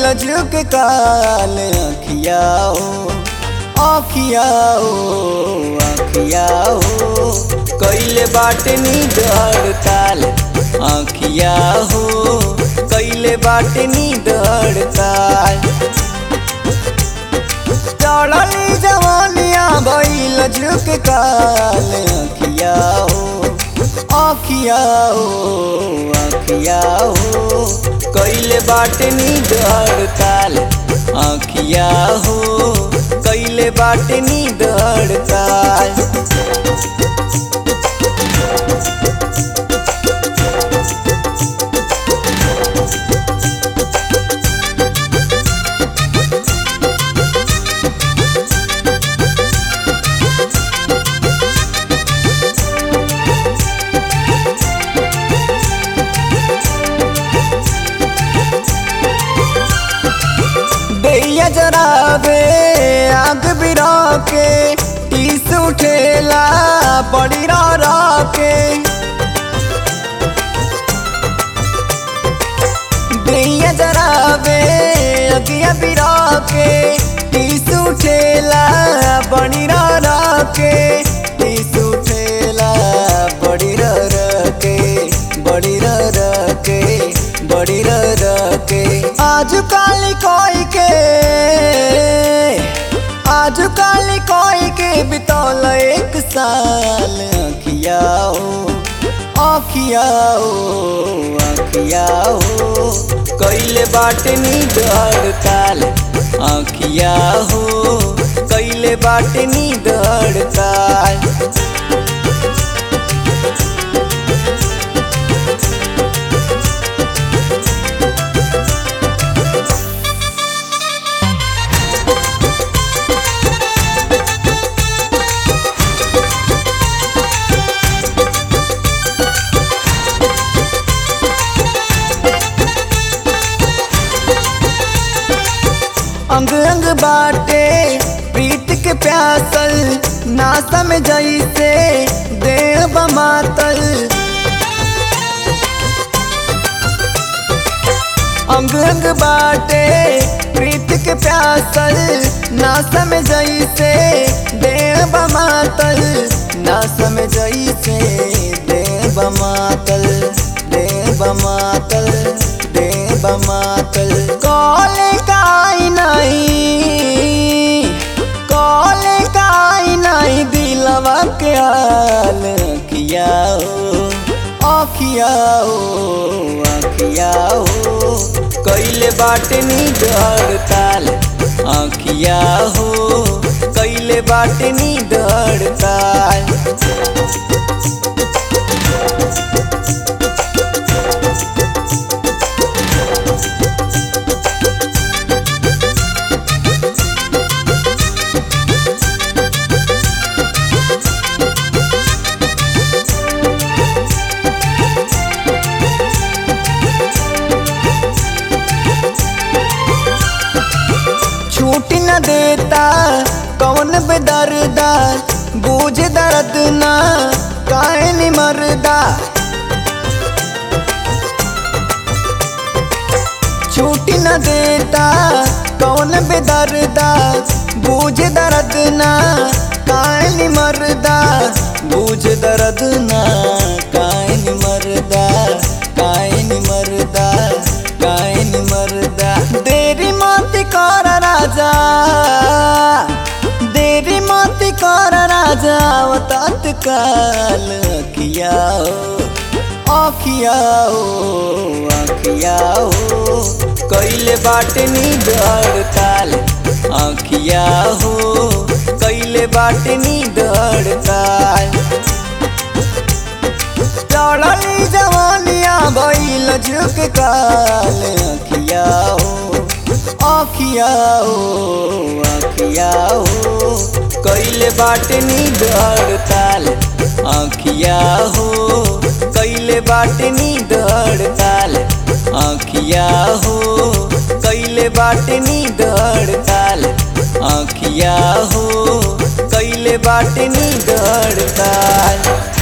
झुक काल अखिया हो अखिया हो अखिया हो कैले बाटे नींद हड़ताल अखिया हो कैले बाटे नींद हड़ताल चढ़ली जवानिया भइल झुक काल अखिया हो अखिया हो अखिया हो कैले बाटे नींद हड़ताल अखिया हो कैले बाटे नींद हड़ताल दैया जराबे आग बिरा के टीस उठेला बड़ी रा के दैया जराबे अगिया बिरा के टीस उठेला बड़ी रा के टीस उठेला बड़ी रा के बड़ी रा के बड़ी रा के आज काली कोई के आज काली कोई के बितौल एक साल अखिया हो अखिया हो अखिया हो कैले बाटे नींद हड़ताल अखिया हो कैले बाटे नींद हड़ताल अंग अंग बाटे प्रीत के प्यासल नासा में जैसे देह बमातल अंग अंग बाटे प्रीत के प्यासल नासा में जैसे देह बमातल नासा में जैसे देह बमातल देह बमातल देह बमातल कॉले काई नहीं कॉले काई नहीं दिलवा के हाल किया हो अखिया हो अखिया हो कैले बाटे नींद हड़ताल अखिया हो कैले बाटे नींद हड़ताल छूट न देता कौन बेदर्दा बूझ दर्द ना काहे नि मरदा छूट न देता कौन बेदर्दा बूझ दर्द ना काहे नि मरदा बूझ दर्द ना काहे नि मरदा काहे नि मरदा काहे नि मरदा देरी मत कर राजा देरी मत कर राजा वो तत्काल किया हो अखिया हो अखिया हो कैले बाटे नींद हड़ताल अखिया हो कैले बाटे नींद हड़ताल चढ़ली जवानिया भइल झुक काल अखिया हो अखिया हो अखिया हो कैले बाटे नींद हड़ताल अखिया हो कैले बाटे नींद हड़ताल अखिया हो कैले बाटे नींद हड़ताल अखिया हो कैले बाटे नींद हड़ताल